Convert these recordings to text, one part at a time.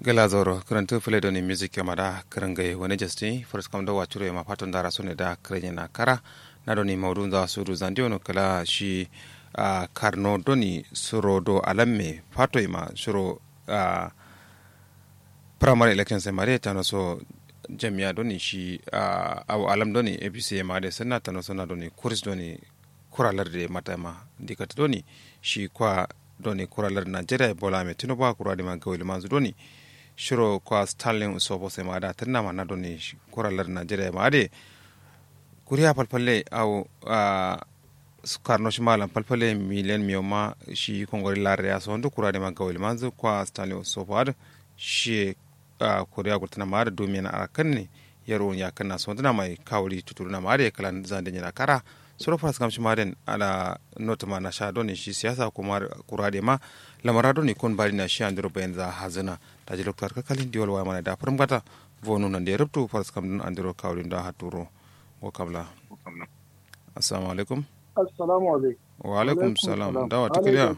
gala zoro karantu fule doni music yama da karangai wani jasti first kam da wacuro yama fatan dara sune da karanye na kara na doni maudu za su du zandi ono kala shi uh, karno doni suro do alamme fato yama suro uh, primary election sai mare tano so jami'a doni shi uh, aw alam doni apc yama de sanna tano sona doni kurs doni kuralar de matama dikata doni shi kwa doni kuralar nigeria bola me tinubu a kurade ma gawil manzu doni shiro kwa stalin usobo sai ma da tanna ma na doni kuralar nigeria ma de kuriya palpalle au a karno shi malam palpalle miliyan miyo ma shi kongori larre ya sondu kurade ma gawil manzu kwa stalin usobo ad shi a kuriya gurtana ma da domin na arakan ne yaro ya kanna sonduna mai kawuri tuturu ma da kalan zande nyana kara soro fas kam shimaren ala notama na sha doni shi siyasa kuma kurade ma lamara doni kon bari na shi andiro bayan za hazina ta ji loktar kakalin diwal wa mana da farin gata vonu nan da ya rubtu fas kam dun andiro kawrin da haturo ko kabla assalamu alaikum assalamu alaikum wa alaikum salam dawa tikiliya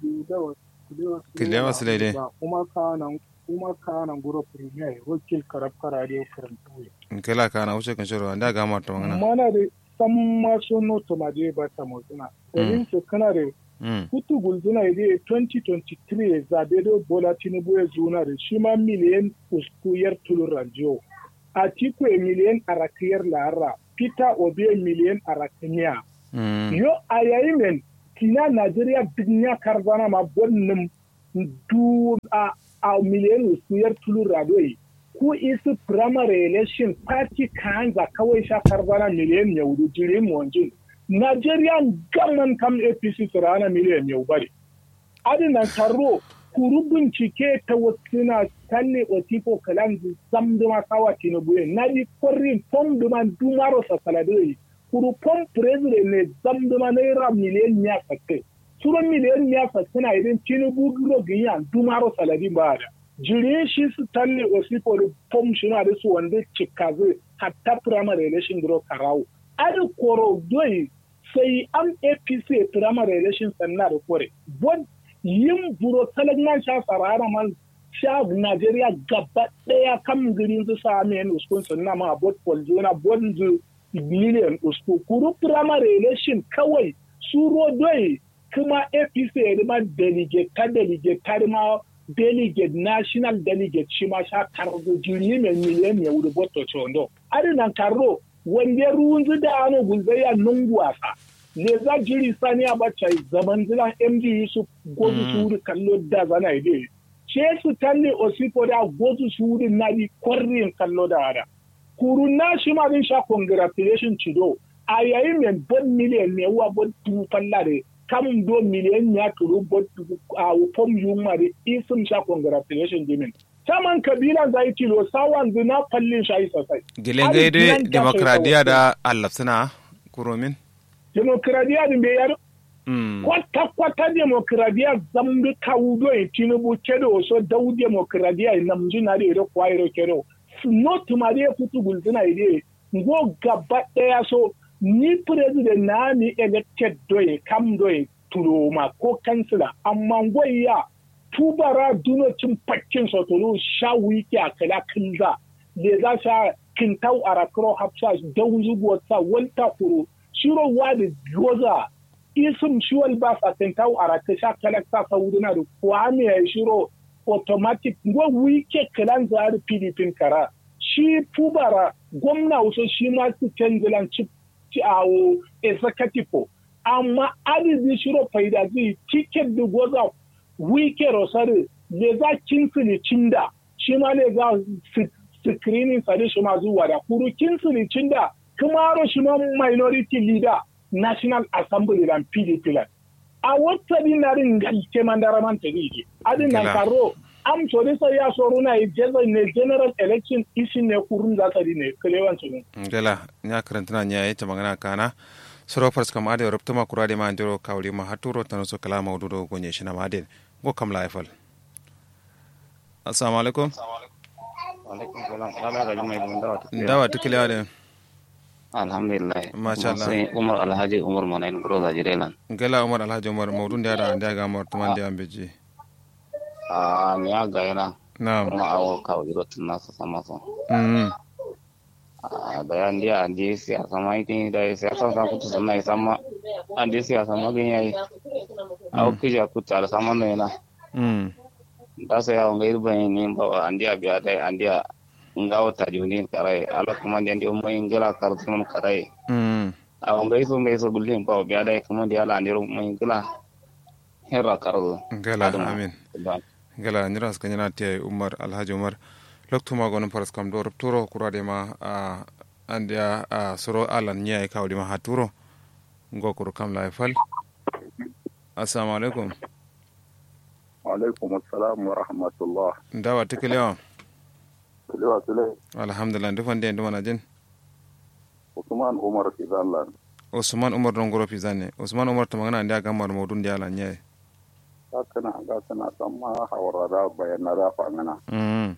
kiliya wasu laide kuma kanan kuma kanan guro premier wakil karab karade karantuwe kela kana wuce kan shiro da ga mata magana mana da san maso noto ma je ba ta motuna. Domin su kana da hutu gulzuna ya je 2023 ya zabe da Bola Tinubu ya zuna da shi ma miliyan uskuyar tulun ranjiyo. A tiku ya miliyan arakiyar lahara, Peter Obi miliyan arakiniya. Yo a yayi men, kina Najeriya duniya karzana ma bonnin du a miliyan uskuyar tulun radoyi. ku isi primary election party kanza kawai shakar bana miliyan ya wudu jiri monjin Nigerian government kam APC rana miliyan ya bari. Adina taro kuru bincike ta wasu na talle otiko kalan zamduma kawa tinubu na di kwarin pom duma dumaro sa saladoi kuru pom president ne zamduma naira miliyan ya sakke. Suran miliyan ya sakke na idan tinubu giro ganyan dumaro saladi ba da. jire shi su talle osifo da pom shi na da su wanda cika zai hatta primary election duro karawo ari koro doi sai an apc primary election sannan da kore bon yin buro talagnan sha sarara man sha nigeria gaba daya kan girin su sami yan uskun sannan ma bot poljona bon zu million usku kuru primary election kawai suro doi kuma apc ya ma delegate ta delegate ta ma delegate national delegate shi ma sha kargo jiri mai miliyan ya wuri boto chondo ari nan karro wanda ruwan da ano gulzaya nungu wasa ne za jiri sani a bacca zaman zilan md yusuf gozu su wuri kallo da zana ide ce su talle osipo da gozu su wuri na di kwarrin kallo da hada kuru na shi ma din sha congratulation cido a yayin mai bon miliyan ne wa bon tubu fallare kam do miliyan ya turu bot a pom yuma da isim sha congratulation jimin saman kabila zai kilo sawan zina fallin shayi sosai gilen gaide demokradiya da allah suna kuromin demokradiya din bai yaro kwata kwata demokradiya zambi kawudo e tinubu kedo so dau demokradiya nam jina da iro kwa iro kedo no tumare futu gulzina ide ngo gaba daya so ni president na ni elected doye kam doye turoma ko kansila amma goyya tubara dunocin fakkin sotolo sha wiki a kala kinza da za sha kintau a rakro hapsa don zuguwarsa wanta kuro shiro wadi goza isim shiwal ba sa kintau a rakka sha kalakta saudina da kwame ya shiro automatic go wike kalan zari pdp kara shi tubara gwamna wasu shi ma su canjilan chip awo executive amma adadi shiro faida zai ticket da goza wike rosari ne za kinsili cinda shi ma ne za screening sadi shi ma zuwa da kuru kinsili cinda kuma shi ma minority leader national assembly dan pdp lan a wata dinarin galke mandara man tari adin nan karo am so dai sai ya so runa yi ne general election isi ne kurun za ta ne kalewan su gala nya karantana nya yi ta magana kana soro fars kam ade robto ma kurade ma ndiro kawli ma haturo tan so kala mawdu do gonye shina ma de go kam la ifal assalamu alaikum alaikum salam ala ga jumai dum dawa dawa tikile ade alhamdulillah Masha Allah. sai umar alhaji umar monain gro da jirelan gala umar alhaji umar mawdu nda da nda ga mor tuman de ambeji a ni aga yana na'am kuma awo kawo iro tun nasu sama so mm da yan dia andi siyasa ma itin da siyasa sa kutu sanna sama andi siyasa ma gin yayi awo kija kutu ala sama no yana mm da sai awo ngai ban ni ba andi abiya dai andi ngawo ta juni karai ala kuma ndi mo ingila kartu mun karai mm awo ngai so ngai so gullin ba biya dai kuma ndi ala ndi mo ingila herra kardu gala amin gala nyira ska nyana te umar alhaji umar loktu ma gonon paras kam do turo kurade ma a andia a soro alan nya e kawdi ma haturo ngokuru kam la fal assalamu alaikum alaikum assalam wa rahmatullah ndawa tikelewa kulewa sule alhamdulillah ndufande ndumana jin usman umar fizanlan usman umar don goro pizane usman umar to magana ndia gamar modun dia la nya ga kana ga kana samma hawara bayana da fangana mm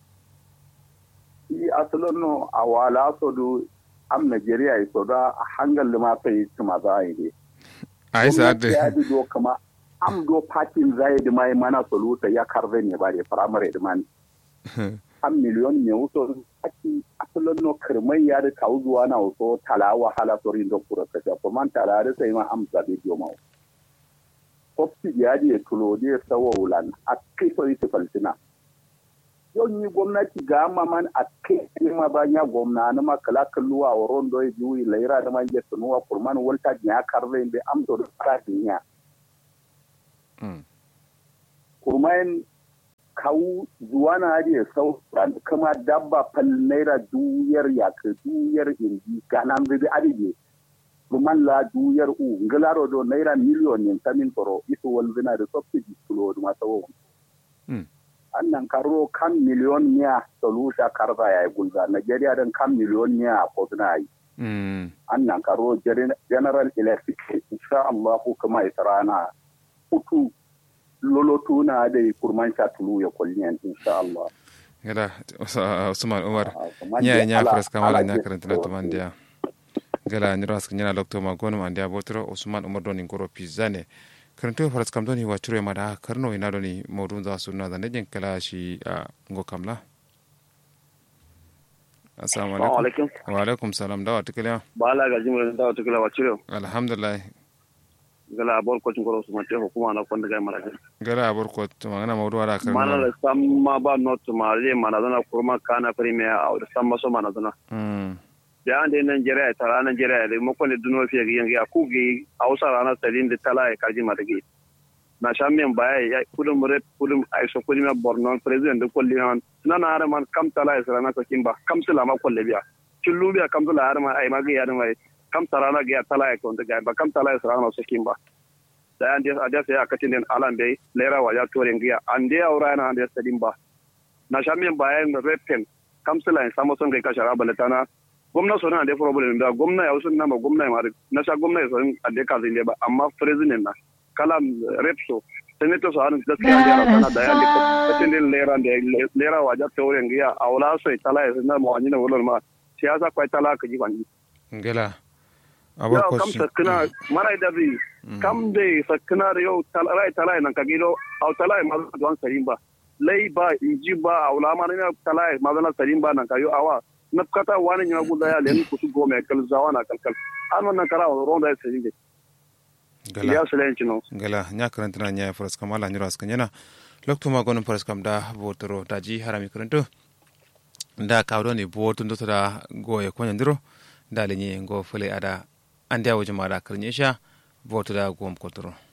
i asalin no awala so du am nigeria i so da hangal ma sai tuma za yi de ai sa de ya di do kama am do patin zai di mai mana soluta ya karbe ne ba de primary di man am miliyon ne wuto aki asalin no kirmai ya da kawo zuwa na wato talawa hala sorin do kura kaja ko man tala da sai ma am zabe dio ma kofi ya di tulo di sawo ulan a kai so ita falsina yau ni gwamnati ga man a kai ma ba ya gwamna na ma kala kalluwa wa rondo ya juyi laira da man ya sunuwa kurman walta ya karbe be am do fara dinya mm kurman kawu zuwa na hadi sau kama dabba fal naira duyar ya ka duyar inji ganan bibi adige kurman la duyar u ngalaro do naira miliyon yin tamin foro isu walzina da subsidy tulo da masawo mm annan karo kan miliyon miya solusha karza ya yi gulza nigeria don kan miliyon miya ko suna yi mm annan karo Gen- general electric insha Allah ko kuma ita rana hutu lolotu na da kurman sha tulu ya kulli yan insha Allah gala usman umar Ah, kuma nya dai nya ala- pres kamala ala nya ke karanta na so- tumandia gala nyira ska nyana lokto ma gonu mandia botro usman umar doni ngoro pizane karanto faras kam doni wachure mada karno ina doni modun za sunna da nejin kala shi a ngo kamla assalamu alaikum alaikum wa alaikum salam dawa tikele bala ga jimre da wata kila wacire alhamdulillah gala abor ko cin su mate hukuma na kwanda ga mara gala abor ko to magana mawdu wala mana karno da samma ba not ma le mana zana kurma kana premier a da samma so mana zana mm da an da Nigeria ta ranar Nigeria da mu kwanda duno fiye ga yanga ku gi Hausa ranar sadin da tala ya karji mata gi na sha men baya ya kudin mure kudin ai so kudin ma Borno president da kulli nan na na har man kam tala ya sarana ko kimba kam sila ma kulle biya kullu biya kam sila har ma ai ma ga ya mai kam sarana ga ya tala ya ko da ga ba kam tala ya sarana so kimba da an da da sai akatin den alan bai lera wa ya tore ngiya an da aura na da sadin ba na sha men baya repen kam sila ya samu son ga ka shara balatana gwamna so na da problem da gwamna ya usun na ma gwamna ya mari na sha gwamna ya so a da ka zai ba amma president na kala rep so senator so an gaskiya da sana da ya da katin din lera da lera wa ja tore ngiya awla so tala ya na mo anina wolon ma siyasa kwai tala ka ji kwani gala abor yau ko kam sakina mara da bi kam de sakina da yau tala rai tala nan ka gido au tala ma don sarin ba lai ba inji ba awla ma na tala ma don sarin ba nan ka yo awa na kata wani nya guda ya len kusu gome kal zawana kalkal an wannan kara ronda ya sarin de gala ya silenci no gala nya karantana nya faras kam ala nyura ska nyana lokto ma gonon faras kam da botoro daji harami karanto da kawdo ni boto ndo da goye ko nyandiro da lenye ngo fele ada ande awo jama da karnyesha boto da gom kotoro